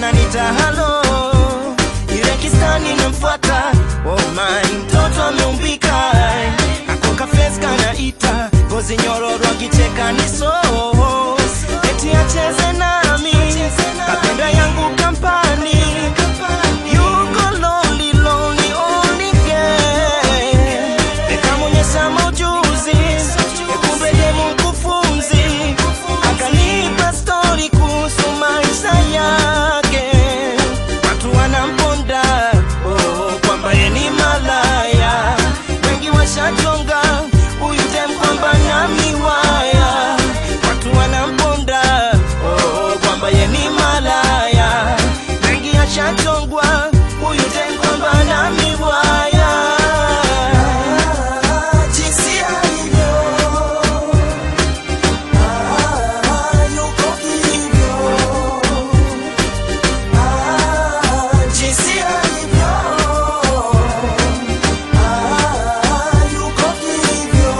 wananita halo, ile kistani namfuata. Oh my, mtoto ameumbika, akoka face kanaita, ngozi nyororo akicheka ni so eti acheze nami, kapenda yangu kampani Yuko lonely, lonely, only girl. Nikamwonyesha maujuzi, kumbe demu mkufunzi. Akanipa story kuhusu maisha yake. Watu wanamponda, oh, kwamba ye ni malaya. Wengi washajonga, huyu dem kwamba na miwaya. Watu wanamponda, oh, kwamba ye ni malaya. Wengi ashachongwa, huyu dem kwamba na miwaya. Jinsi alivyo, ah, yuko hivyo. Ah, jinsi alivyo, ah, yuko hivyo.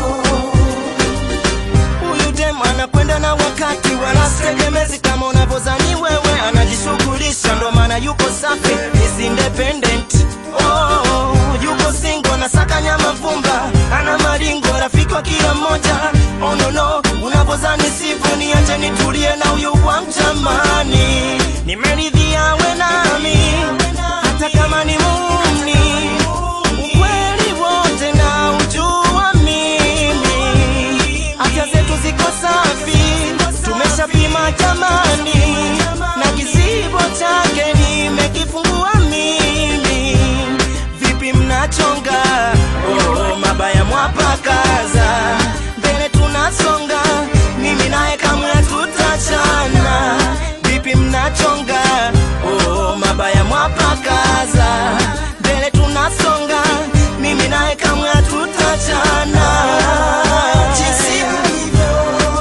Huyu dem anakwenda na wakati, wala sitegemezi kama unavyozani wewe. Anajishughulisha, ndo maana yuko safi, is independent. Oh, yuko single, anasaka nyama vumba, ana maringo, rafiki wa kila mmoja. Oh no no, unavyozani sivyo, niache nitulie na huyu wangu jamani, nimeridhia we nami, hata kama ni muni ukweli wote na ujua mimi, afya zetu ziko safi, tumeshapima jamani, na kizibo chake nimekifungua mimi. Vipi mnachonga? Oh, mabaya mwapakaza, mbele tunasonga, mimi naye kamwe tutachana. Vipi mnachonga? Oh, mabaya mwapakaza, mbele tunasonga, mimi naye kamwe tutachana. Jinsi alivyo,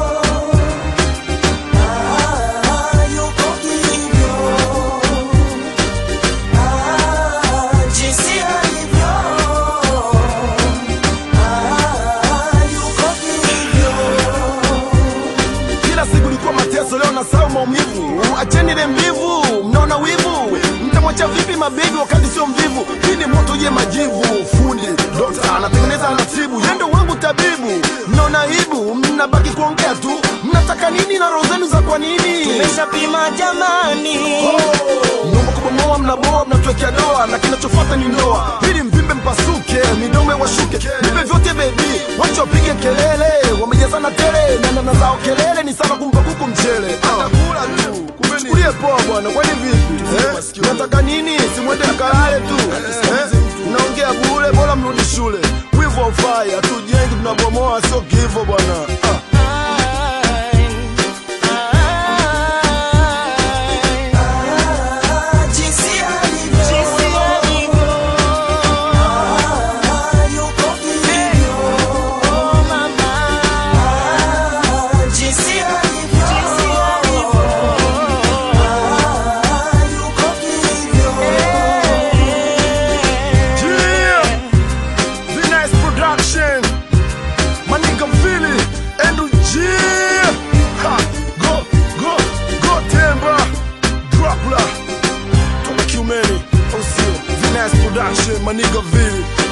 ah, yuko hivyo. Ah, jinsi alivyo, ah, yuko hivyo. kila siku ilikuwa mateso, leo nasahau maumivu. Acheni ile mbivu, mnaona wivu. Mtamwacha vipi mabibi wakati sio mvivu? Hii ni moto je majivu. Fundi dokta anatengeneza anatibu, yendo wangu tabibu. Mnaona aibu, mnabaki kuongea tu. Mnataka nini na roho zenu za kwa nini? Tumeshapima jamani, Mnaomba kubomoa, mnaboa, mnatuwekea doa, na kinachofuata ni ndoa. Ili mvimbe mpasuke, midomo washuke, nipe vyote bebi, wacha wapige kelele, wamejazana tele, na nana zao kelele ni sawa kumpa kuku mchele. Atakula tu, chukulie poa bwana, kwani vipi? Eh? Nataka nini? Simwende mkalale tu eh? Mnaongea bure, bora mrudi shule. Wivu haufai, hatujengi, tunabomoa, sio kivo bwana ah. jinsi alivyo, yuko hivyo, mama, jinsi alivyo, yuko hivyo. Yeah, the nice production. My nigga Philly, Andrew G. Ha, go, go, go, Timber, Dracula. Toka Kiumeni, oh sio, the nice production. My nigga Philly.